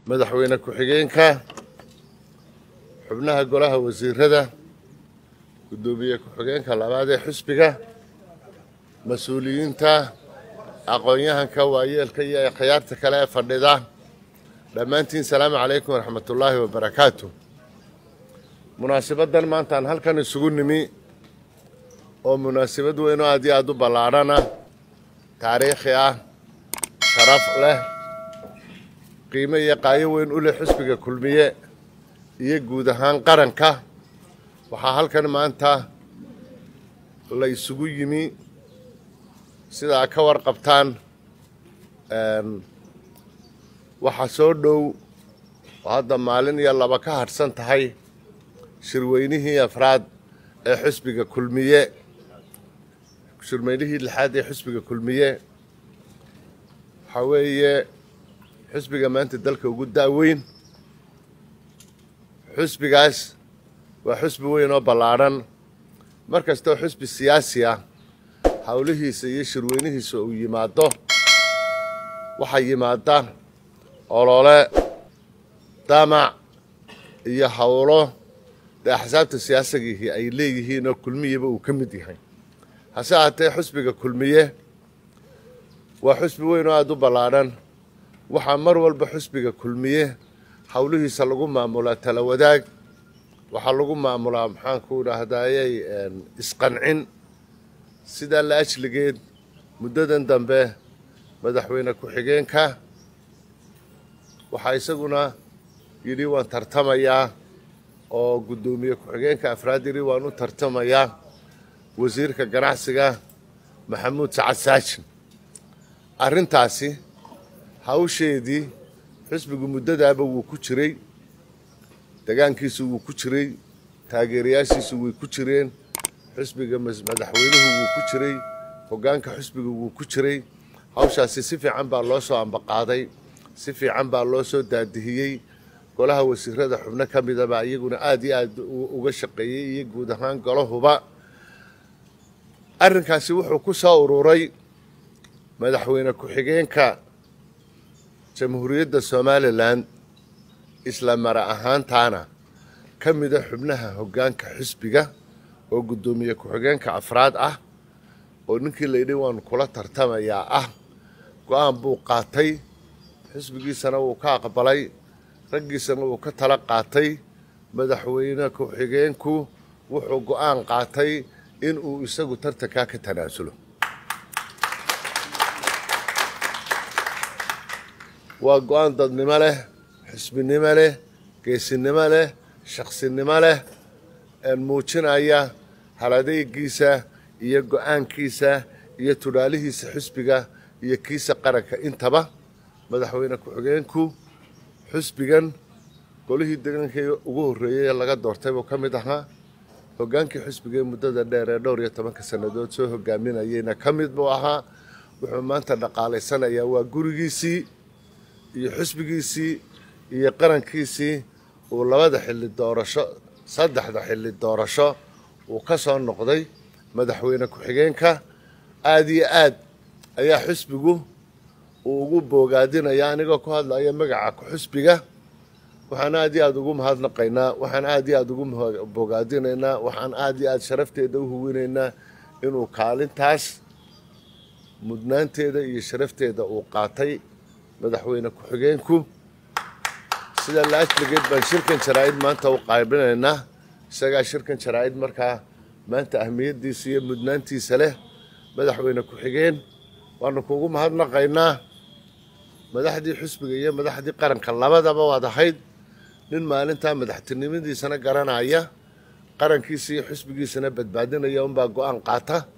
madaxweyne ku-xigeenka xubnaha golaha wasiirada guddoomiye ku-xigeenka labaad ee xisbiga mas-uuliyiinta aqoon-yahanka waayeelka iyo khiyaarta kale ee fadhida dhammaantiin salaamu calaykum waraxmatullaahi wabarakaatu munaasabaddan maantaan halkan isugu nimi oo munaasabad weyn oo aad iyo aada u ballaadhana taariikhi ah sharaf leh qiimo iyo qaayo weyn u leh xisbiga kulmiye iyo guud ahaan qaranka waxaa halkan maanta la isugu yimi sidaa ka warqabtaan waxaa soo dhow oo hadda maalin iyo laba ka hadhsan tahay shirweynihii afraad ee xisbiga kulmiye shirweynihii lixaad ee xisbiga kulmiye waxaa weeye xisbiga maanta dalka ugu da'weyn xisbigaas waa xisbi weyn oo ballaadhan mar kastoo xisbi siyaasi ah howlihiisa iyo shirweynihiisa uu yimaado waxaa yimaada olole damac iyo howlo dee axsaabta siyaasigihii ay leeyihiin oo kulmiyaba uu ka mid yahay hase ahaatee xisbiga kulmiye waa xisbi weyn oo aada u ballaadhan waxaa mar walba xisbiga kulmiye howlihiisa lagu maamulaa tala wadaag waxaa lagu maamulaa maxaanku idhaahdayey isqancin sidaa la ajligeed muddadan dambe madaxweyne ku-xigeenka waxaa isaguna yidhi waan tartamayaa oo guddoomiye ku-xigeenka afraad yidhi waan u tartamayaa wasiirka ganacsiga maxamuud sacad saajin arrintaasi hawsheedii xisbigu muddadaaba wuu ku jiray degaankiisu wuu ku jiray taageerayaashiisu way ku jireen xisbiga madaxweynuhu wuu ku jiray hoggaanka xisbiga wuu ku jiray hawshaasi si fiican baa loo soo ambaqaaday si fiican baa loo soo daadihiyey golaha wasiirada xubno ka midaba iyaguna aada iyo aada uga shaqeeyey iyo guud ahaan golahuba arrinkaasi wuxuu ku soo ururay madaxweyne ku-xigeenka jamhuuriyadda somalilan isla mara ahaantaana ka mida xubnaha hoggaanka xisbiga oo guddoomiye ku-xigeenka afraad ah oo ninkii layidhi waanu kula tartamayaa ah go-aan buu qaatay xisbigiisana wuu ka aqbalay raggiisana wuu ka tala qaatay madaxweyne ku-xigeenku wuxuu go-aan qaatay inuu isagu tartankaa ka tanaasulo waa go-aan dadnimo leh xisbinimo leh geesinimo leh shaqsinimo leh muujinaya haladeygiisa iyo go-aankiisa iyo tudhaalihiisa xisbiga iyo kiisa qaranka intaba madaxweyne ku-xigeenku xisbigan golihii degankii ugu horreeyey ee laga doortay buu ka mid ahaa hoggaankii xisbiga ee muddada dheer ee dhowr iyo tobanka sannadood soo hogaaminayeyna ka mid buu ahaa wuxuu maanta dhaqaalaysanayaa waa gurigiisii iyo xisbigiisii iyo qarankiisii uu labada xilli doorasho saddexda xilli doorasho uu ka soo noqday madaxweyne ku-xigeenka aada iyo aad ayaa xisbigu uu ugu boogaadinaya anigoo ku hadlaya magaca ku-xisbiga waxaan aada iyo aada ugu mahadnaqaynaa waxaan aada iyo aada ugu boogaadinaynaa waxaan aada iyo aada sharafteeda u huwinaynaa inuu kaalintaas mudnaanteeda iyo sharafteeda uu qaatay madaxweyne ku-xigeenku sida la ajligeed baan shirkan jaraa-id maanta u qaybinaynaa isagaa shirkan jaraa-id markaa maanta ahmiyaddiisa iyo mudnaantiisa leh madaxweyne ku-xigeen waanu kugu mahadnaqaynaa madaxdii xisbiga iyo madaxdii qaranka labadaba waad ahayd nin maalintaa madaxtinimadiisana garanaya qarankiisa iyo xisbigiisana badbaadinaya unbaa go-aan qaata